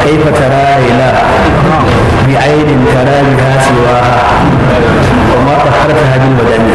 kaifa tara ila bi ainin tara biha siwaha wa ma taharta hadil badani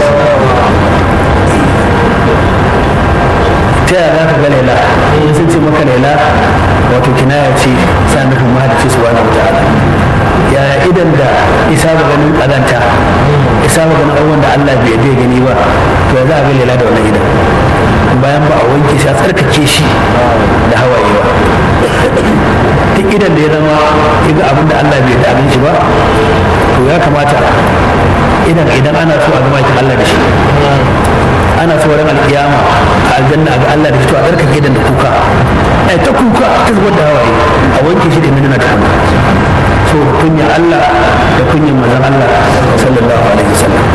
ta yaya za ka ga laila in sun ce maka laila wato kinaya ce sa nufin mahalici su wani wata ya idan da isa ba ganin ƙazanta isa ba ganin abubuwan da Allah bai bai gani ba to ya za a ga laila da wannan idan bayan ba a wanke shi a tsarkake shi da hawaye ba duk idan da ya zama ya ga abin da Allah bai da abin shi ba to ya kamata idan idan ana so a zama kin Allah da shi ana so ran alkiyama a aljanna ga Allah da shi to a tsarkake idan da kuka ai ta kuka ta zubar da hawaye a wanke shi da minuna ta hannu so kunya Allah da kunyan manzon Allah sallallahu alaihi wasallam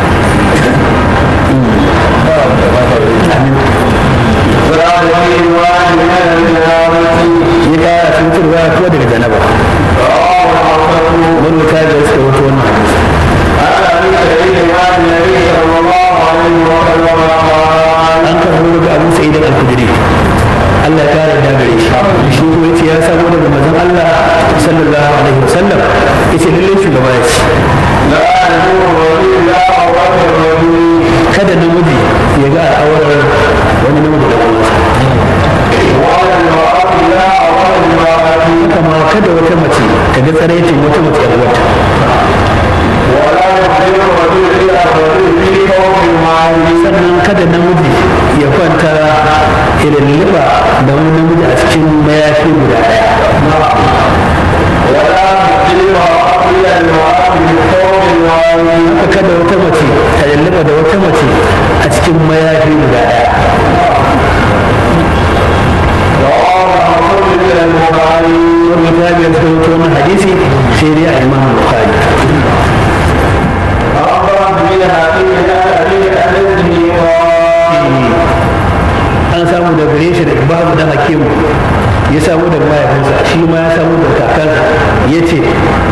ya kara cutarwa ko daga janaba wani ta da suka wato wannan hadisi an karbo daga abu sa'id al-khudri Allah ya kare da gare shi shi ko yace ya samu daga manzon Allah sallallahu alaihi wasallam yace lalle shugaba ya ce kada namiji ya ga al'aurar wani namiji da kuma kama kada wata mace ta ga tsaraitin wata mace yar wata sannan kada namiji ya kwanta irin liba da wani namiji a cikin mayafi guda daya haka kada wata mace ta lulluɓa da wata mace a cikin mayafi guda daya wani tabi ya suka wani hadisi sai dai a imam bukhari an samu da gare shi da babu da hakimu ya samu da mahaifinsa shi ma ya samu da kakansa ya ce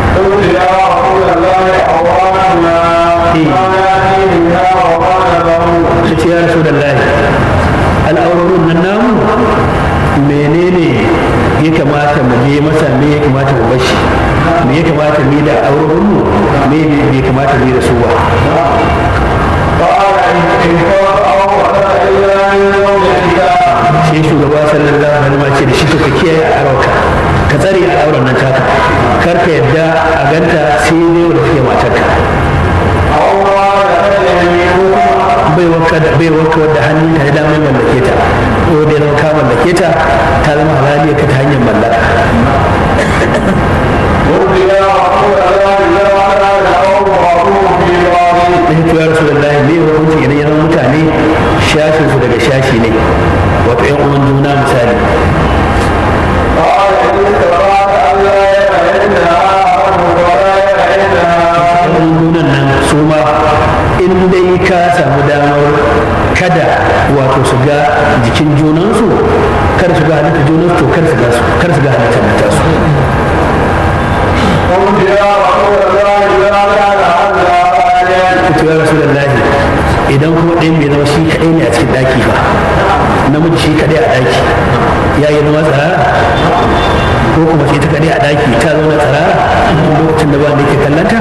ya ce ya rasu da lahi al'aurorin nan namu menene ya kamata mu je masa me ya kamata mu bashi me ya kamata mu da aurorin mu me ya kamata mu da su ba sai shugaba sallallahu alaihi wasallam ce da shi to ka kiyaye a arauka ka tsare a auren nan taka kar ka yadda a ganta sai dai wanda take matarka bai wanka da bai wanka wadda hannun ta da mai mallake ta ko da zama ka mallake ta ta zama halaliya ka ta hanyar mallaka da ya rasu da lahi ne hukunci idan ya zama mutane shashin su daga shashi ne wato yan uwan juna misali junan nan su ma in dai ka samu damar kada wato su ga jikin junansu kar su ga halitta junansu to kar su ga su kar su ga halittar da tasu ya rasu da idan kuma ɗayan bai zama shi kaɗai ne a cikin ɗaki ba namiji shi kaɗai a ɗaki ya yi zama tsara ko kuma shi ta kaɗai a ɗaki ta zauna tsara lokacin da ba da ke kallanta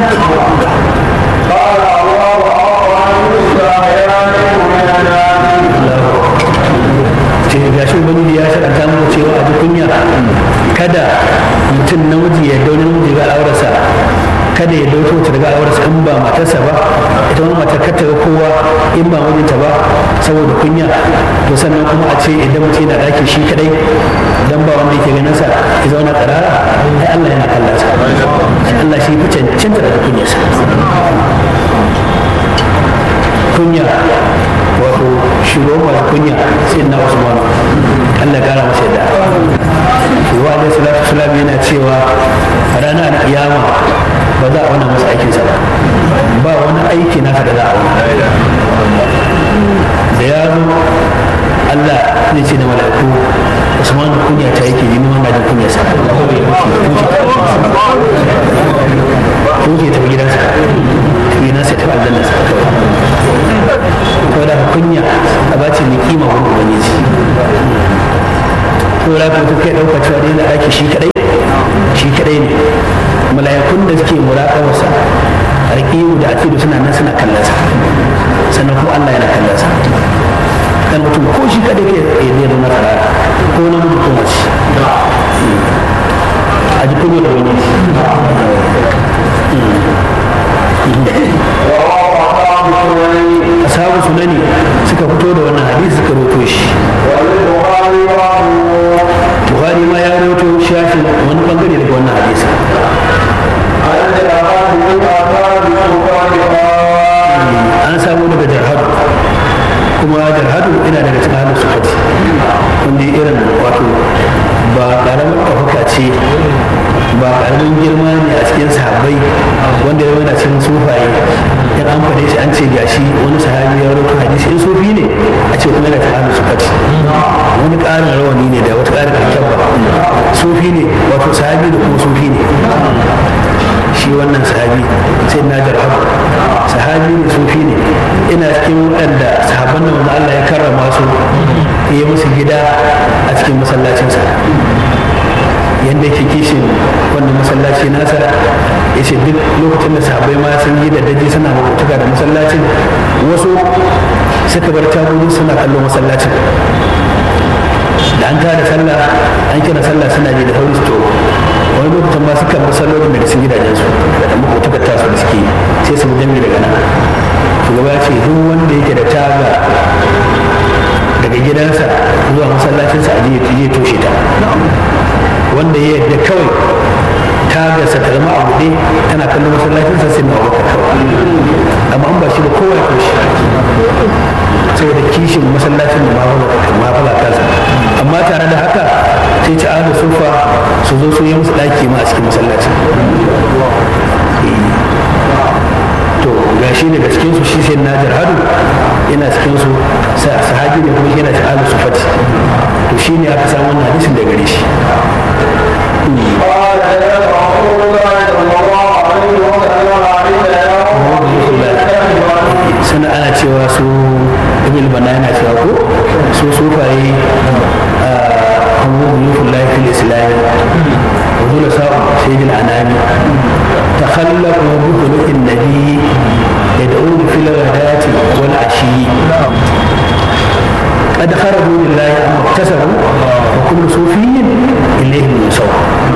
ce ga shi ubangiji ya shaɗanta mu cewa a kunya kada mutum namiji ya dauna namiji ga al'aurarsa kada ya dauko ta daga aurarsa in ba matarsa ba ita wani matar kar ta ga kowa in ba mijinta ba saboda kunya to sannan kuma a ce idan mutum yana ɗaki shi kadai dan ba wanda yake ganin sa ya zauna tsirara ai Allah yana kallon sa Allah shi fi cancanta daga kunyarsa kunya wato shugaban masu kunya sai na Usman Allah kara masa yadda wa alaihi salatu wasalam yana cewa ranar kiyama ba za a wani masa aikinsa ba ba wani aiki naka da za a wani da ya zo Allah zai ce da mala'iku Usman kunya ta yake yi nuna da kunya sa ko ke tafi gidansa tafi nasa tafi aljanna sa kawai da kunya a bace mai kima wani ubangiji ko da ka kai ɗauka cewa dai na ɗaki shi kaɗai shi kadai ne mala'ikun da suke muraƙabarsa alƙiyu da akidu suna nan suna kallonsa sannan kuma Allah yana kallonsa dan mutum ko shi kadai ke ya zai zama tsarara ko na mutu ko mace a ji kunya da wani ashabu sunani suka fito da wannan hadisi suka roto shi buhari ma ya roto shafin wani bangare daga wannan hadisi an samu daga jarhadu kuma jarhadu ina daga cikin halin sufati wanda irin wato ba karamin ɗaukaka ce ba karamin girma ne a cikin sahabbai wanda ya yana cikin sufaye in an faɗe shi an ce gashi wani sahabi ya rawaito hadisi in sufi ne a ce kuma yana cikin halin sufati wani ƙarin rawani ne da wata ƙarin alkyabba sufi ne wato sahabi da kuma sufi ne shi wannan sahabi sai na jarhabu sahabi ne sufi ne ina cikin waɗanda sahabban da wanda Allah ya karrama su ya musu gida a cikin masallacinsa yadda yake kishin wannan masallaci nasa ya ce duk lokacin da sahabbai ma sun yi da daji suna mabutuka da masallacin wasu suka bar tagogi suna kallon masallacin da an tada sallah an kira sallah suna ji da sauri su to wani lokacin ma suka bar sallolin daga sun gidajensu da dan mabutukar tasu da suke sai su jami daga nan shugaba ya ce duk wanda yake da taga daga gidansa zuwa masallacinsa a jiya toshe ta wanda ya yadda kawai tagarsa ta zama a buɗe tana kallon masallacinsa sai na abubakar kawai amma an ba shi da kowa ya toshe saboda kishin masallacin da mafala kansa amma tare da haka sai ci ahlu sufa su zo su yi musu ɗaki ma a cikin masallacin to ga shi daga cikin su shi sai najar hadu yana cikin su sahabi ne kuma yana cikin ahlu sufati to shi ne aka samu wannan hadisin da gare shi sana ana cewa su ibn bana yana cewa ko su sufaye hannu yufin laifin islami wazula sa'u sayyidin anami takhallafu bi khuluqin nabi yad'u fil ghadati wal ashi قد خرجوا لله أما اكتسبوا وكل صوفي إليه يسوى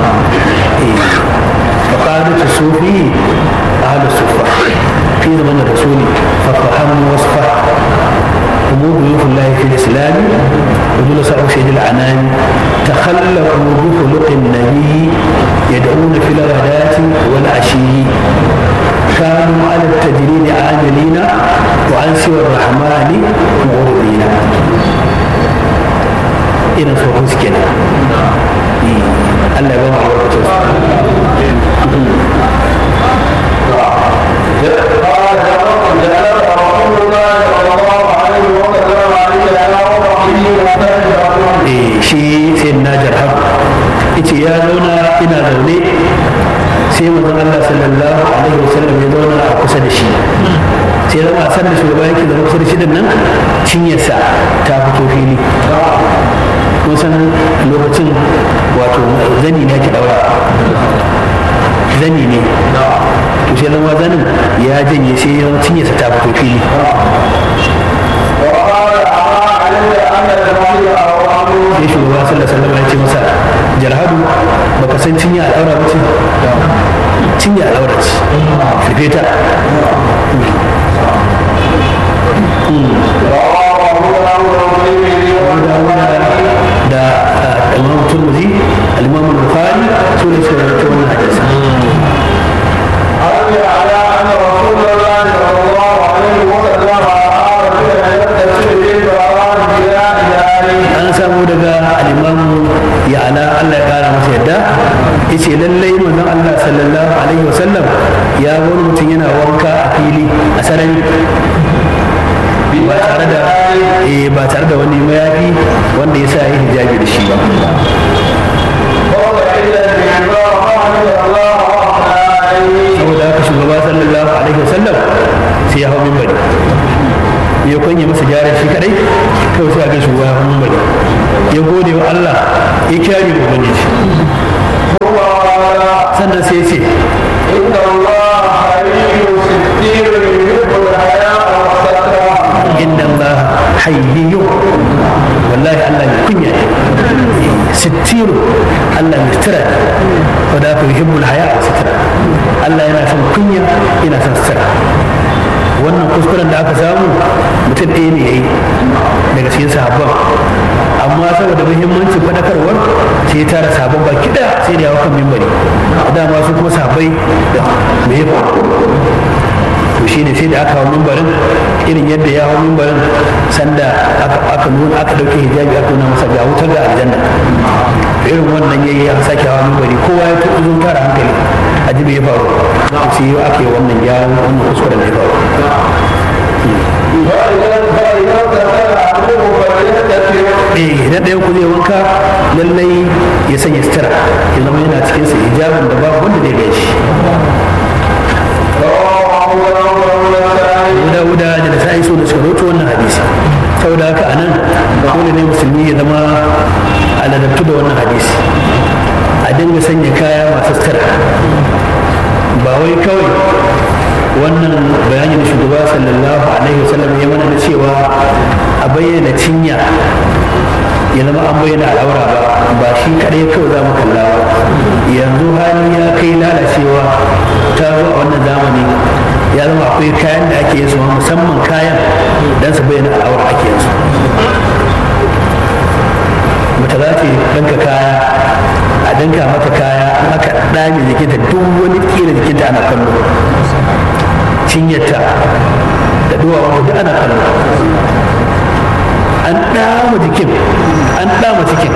فقادة الصوفي أهل الصفة في زمن الرسول ففهموا وصفه هم ضيوف الله في الإسلام وجلساء سيد العنان تخلقوا بخلق النبي يدعون في الغداة والعشي كانوا على التجريد عاملين وعن سوى الرحمن معرضين irin tsohon su kenan Allah ya ba mu albarkacin su shi sai na jarhab ita ya zauna ina zaune sai manzon Allah sallallahu alaihi wasallam ya zauna a kusa da shi sai zama san da shugaba yake zama kusa da shi nan cinyarsa ta fito fili kun san lokacin wato zani ne ake daura zani ne to sai zama zanin ya janye sai ya cinyarsa ta fito fili sai shugaba sallallahu alaihi wasallam ya ce masa jarhadu baka san cinya a daura ba ce cinya a daura ce rufe ta da imam turmuzi al-imam al-bukhari su ne suka rubuta wannan hadisi أروي على أن رسول الله صلى الله عليه وسلم رأى رجلا يغتسل في باران بناء عليه an samu daga al-imam ya ala Allah ya kara masa yadda yace lallai manzon Allah sallallahu alaihi wasallam ya ga wani mutum yana wanka a fili a sarari ba tare da eh ba tare da wani mayafi wanda ya sa yi hijabi da shi ba ووضع إلى المنبر فحمد الله وأثنى عليه saboda haka shugaba sallallahu alaihi wasallam sai ya hau minbari ya kwanye masa gyaran shi kadai kawai sai a ga shugaba ya hau minbari ya gode wa Allah ya kyare ubangiji هو ولا sannan sai ya ce إن الله حي ستير يحب الحياء والستر inda Allah hayyiyu wallahi Allah mai kunya ne sittiru Allah mai sutura ne wadda aka yi hibbul haya a sutura Allah yana son kunya yana son sutura wannan kuskuren da aka samu mutum ɗaya ne ya yi daga cikin sahabban amma saboda muhimmancin faɗakarwar sai ya tara sabon baki ɗaya sai da yawa kan mimbari dama su kuma sahabbai da me ya faru to shine sai da aka hau mimbarin irin yadda ya hau mimbarin sanda aka nuna aka dauke hijabi aka nuna masa ga wutar ga aljanna irin wannan yayi ya sake hawa mimbari kowa ya tuku zun tara hankali a ji ya faru sai yau aka yi wannan gyaran wannan kuskuren da ya faru فإذا فإذا ارتفع عنه فليستتر eh idan ɗayan ku zai wanka lallai ya sanya sutura ya zama yana cikin sa hijabin da babu wanda zai gaishe رواه أبو داود والنسائي guda guda da da sa'i so da suka roto wannan hadisi saboda haka anan dole ne musulmi ya zama aladabtu da wannan hadisi a dinga sanya kaya masu sutura ba wai kawai wannan bayanin da shugaba sallallahu alaihi wasallam ya mana da cewa a bayyana cinya ya zama an bayyana al'aura ba ba shi kadai kawai za mu kalla ba yanzu hali ya kai lalacewa ta zo a wannan zamani ya zama akwai kayan da ake yin su musamman kayan don su bayyana al'aura ake yin su mace za ta danka kaya a danka mata kaya an aka dame jikinta duk wani kira jikinta ana kallo cinyarta da duwawa duk ana kallo an dama jikin an dama cikin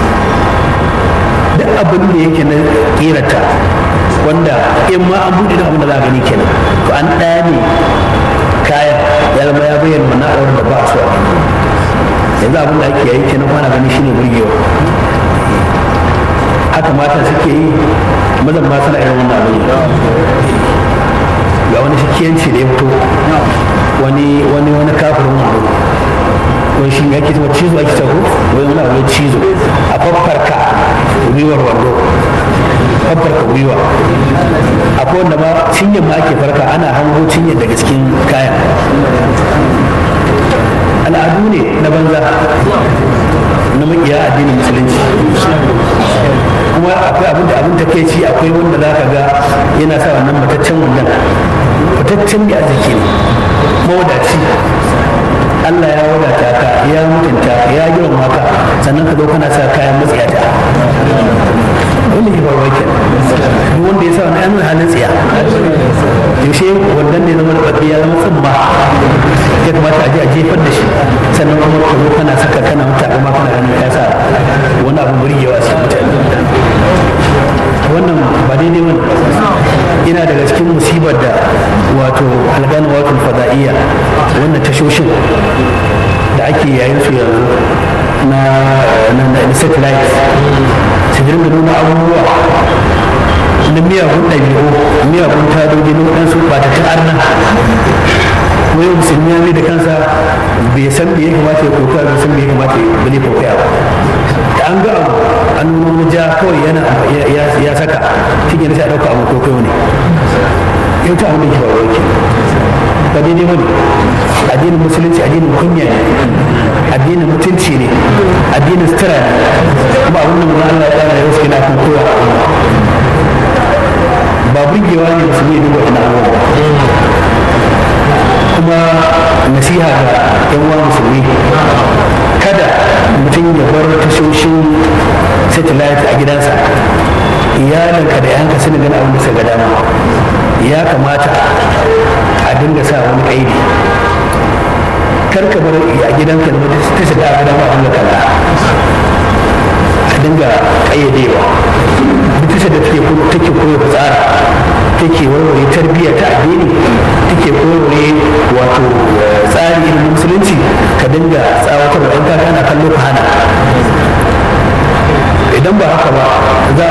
duk abin da yake na kirata wanda in ma an buɗe da abin da za a gani kenan to an dame kayan ya zama ya bayyana wannan auren da ba a so a yanzu abin da ake yi kenan kwana gani shine burgewa haka mata suke yi mazan ma suna irin wannan abin ga wani shikiyanci da ya fito wani wani wani kafirin wando wani shi ake cewa cizo ake cewa wani wani abu cizo a faffarka gwiwar wando faffarka gwiwa akwai wanda ma cinyar ma ake farka ana hango cinyar daga cikin kayan al'adu ne na banza na makiya addinin musulunci kuma akwai abin da abin take ci akwai wanda za ka ga yana sa wannan mataccen wannan mataccen mai arziki ne mawadaci Allah ya wadata ka ya mutunta ka ya girma ka sannan ka zo kana sa kayan matsiyata wanda ke faruwa ke duk wanda ya sa wani yamin halin tsiya yaushe wannan ne zama da ya zama tsumma ya kamata a je a jefar da shi sannan kuma ka zo kana saka kana mutu kuma kana ganin ya sa wani abu burgewa sai mutane wannan ba daidai wani ina daga cikin musibar da wato algana wato fada'iyya wannan tashoshin da ake yayin su yanzu na na na satellite su dinga nuna abubuwa na miyagun ɗabi'u miyagun tadoji na waɗansu ɓatattun arna wai musulmi ya da kansa bai san me ya kamata ya koka bai san me ya kamata ya bane kokaya ba da an ga abu an nuna wani ja kawai yana ya saka shi ne sai a ɗauka abu kokayo ne yau ta abin da ke faruwa ke ba daidai ba ne addinin musulunci addinin kunya ne addinin mutunci ne addinin sutura ne kuma abin da mun Allah ya tsara yau suke na kan koya ba burgewa ne musulmi ya duba ina abubuwa kuma nasiha ga yan uwa musulmi kada mutum ya bar tashoshin satellite a gidansa iyalinka da yanka sun gani abin da suka ga dama ya kamata a dinga sa wani kaidi kar ka bar a gidanka da ta shiga a gidan a dinga kalla a dinga kayyadewa duk tashar da take take koyo tsara take warware tarbiyya ta addini take warware wato tsari irin musulunci ka dinga tsawatar da ɗanka kana kallo ka hana idan ba haka ba za a